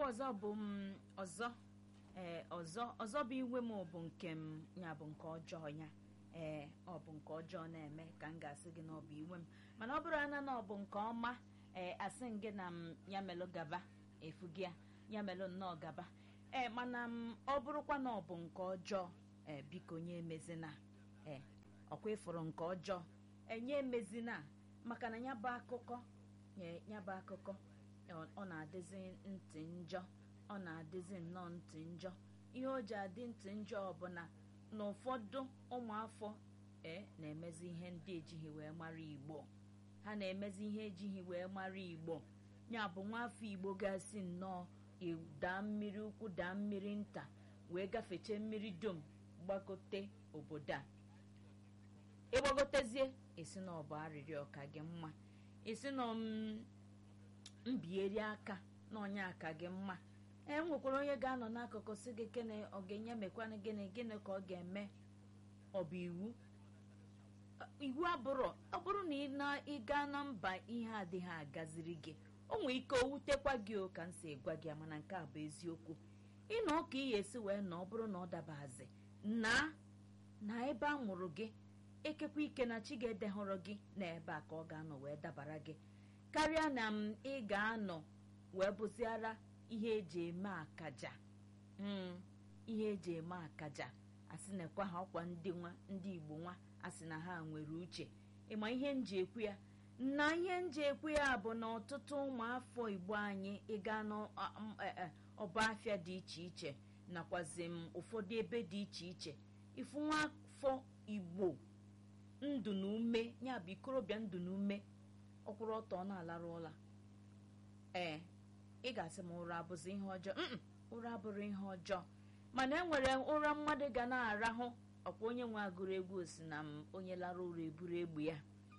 ọzọ bụ m ọzọ ee ọzọ ọzọ bụ iwe m bụ nke m ya bụ nke ọjọọ ya ee ọ bụ nke ọjọọ na-eme ka m ga-asị gị na ọ bụ iwe m mana ọ bụrụ ana na ọ bụ nke ọma ee asị m gị na m ya melụ gaba efu gị ya ya melụ nnọọ gaba ee mana m ọ bụrụkwa na ọ bụ nke ọjọọ ee biko nye emezina ee ọkwa ịfụrụ nke ọjọọ enye emezina maka na ya bụ akụkọ nye ya bụ akụkọ ọ- ọ na-adịzi ntị njọ ọ na-adịzi nnọọ ntị njọ ihe o ji adị ntị njọ ọbụla na ụfọdụ ụmụafọ e na-emezi ihe ndị ejighị wee mara igbo ha na-emezi ihe ejighị wee mara igbo ya bụ nwafọ igbo gasị nnọọ ị- daa mmiri ukwu daa mmiri nta wee gafeche mmiri dum gbagote obodo a ịgbagotezie esi na ọ bụ arịrịọ ka gị mma esi na m mbieri aka na onye aka gị mma e nwekwara onye ga-anọ n'akụkụ si gị gịnị ọ ga-enye mekwanụ gịnị gịnị ka ọ ga-eme ọ bụ iwu iwu abụrụ ọ bụrụ na ị na ịga na mba ihe adịghị agaziri gị o nwee ike o wutekwa gị o ka m si gwa gị ya, mana nke a bụ eziokwu ịnọ ka ị ga-esi wee nọ ọ bụrụ na ọ dabazi na na ebe a mụrụ gị ekekwa ike na chi ga-edehọrọ gị na ebe a ka ọ ga-anọ wee dabara gị karịa na m ị ga-anọ wee bụziara ihe eji eme akaja mm, ihe eji eme akaja asị na-ekwa ha ọkwa ndị nwa ndị igbo nwa asị na ha nwere uche ịma ihe nji ekwu ya na ihe nji ekwu ya bụ na ọtụtụ ụmụafọ igbo anyị ịga n'ọba afịa dị iche iche nakwazi m ụfọdụ ebe dị iche iche ifu nwafọ igbo ndụ na ume ya bụ ikorobịa ndụ na ume ọkwụrụ ọtọ ọ na-alarụ ụla ee ị ga-asị m ụra abụzi ihe ọjọọ mm ụra abụrụ ihe ọjọọ mana enwere ụra mmadụ ga na-arahụ ọkwa onye nwe agụrụ egwu si na m onye lara ụra eburu egbe ya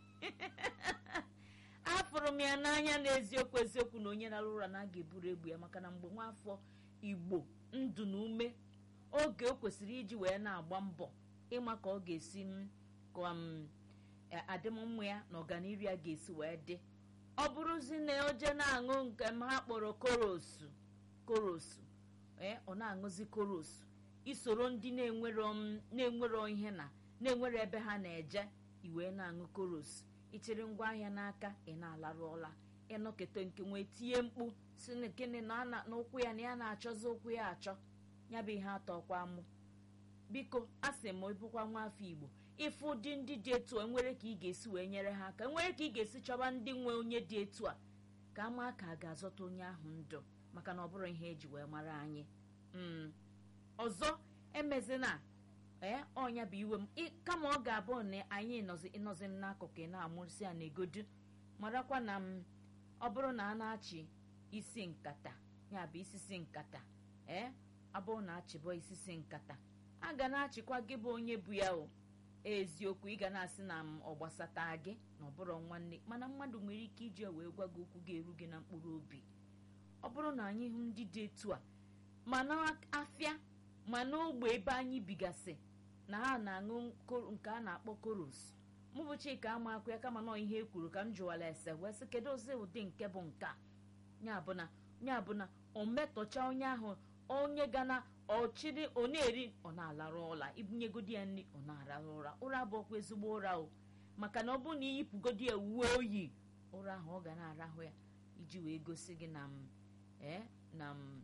afụrụ m ya n'anya na eziokwu eziokwu na onye lara ụra na aga eburu egbu ya maka na mgbe nwaafọ igbo ndụ na ume oge o kwesịrị iji wee na-agba mbọ ịma ka ọ ga-esi m ka m adịmmmụ ya na ọganiru ya ga-esi wee dị ọ bụrụzi na oje na-aṅụ nke m ha kpọrọ korosu korosu ee ọ na-aṅụzi korosu isoro ndị na-enwero m na-enwero ihe na na-enwero ebe ha na-eje iwee na-aṅụ korosu ichiri ngwaahịa n'aka ị na-alarụ ụla ịnọkete nke nwee tinye mkpu si na gịnị na ana- n'ụkwụ ya na ya na-achọzi ụkwụ ya achọ ya bụ ihe atọkwa mụ biko a sị m ịbụkwa nwaafọ igbo ịfụ ụdị ndị dị etu a nwere ka ị ga-esi wee nyere ha aka nwere ka ị ga-esi chọba ndị nwe onye dị etu a ka ama ka a ga-azọta onye ahụ ndụ maka na ọ bụrụ ihe eji wee mara anyị Mm. ọzọ emezina ee ọnya bụ iwe m Ị- kama ọ ga-abụ na anyị nọzi ịnọzi n'akụkụ ị na-amụrịsị a na-egodu marakwa na m ọ bụrụ na a na-achị isi nkata ya bụ isisi nkata ee abụrụ na achịbọ isisi nkata a ga na-achịkwa gị bụ onye bụ ya o eziokwu ị ga na-asị na m ọ gbasata gị na ọ bụrụ nwanne mana mmadụ nwere ike iji ya wee gwa gị okwu ga-eru gị na mkpụrụ obi ọ bụrụ na anyị hụ ndị dị etu a ma n'afịa ma n'ogbe ebe anyị bigasị na ha na-aṅụ ko- nke a na-akpọ koros mụ bụ chika ama akụ ya kama nọọ ihe e kwuru ka m jụwara ese wee sị kedu ozi ụdị nke bụ nke a ya bụ na ya bụ na o metọcha onye ahụ onye ga na ọchịrị ọ na-eri ọ na-alarụ ụra ibunyegodi ya nri ọ na-arahụ ụra ụra bụ ọkwa ezigbo ụra o maka na ọ bụrụ na iyipụgodi ya uwe oyi ụra ahụ ọ ga na-arahụ ya iji wee gosi gị na m ee na m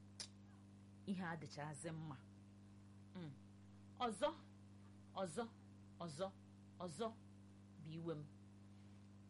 ihe adịchazi mma Mm. ọzọ ọzọ ọzọ ọzọ bụ iwe m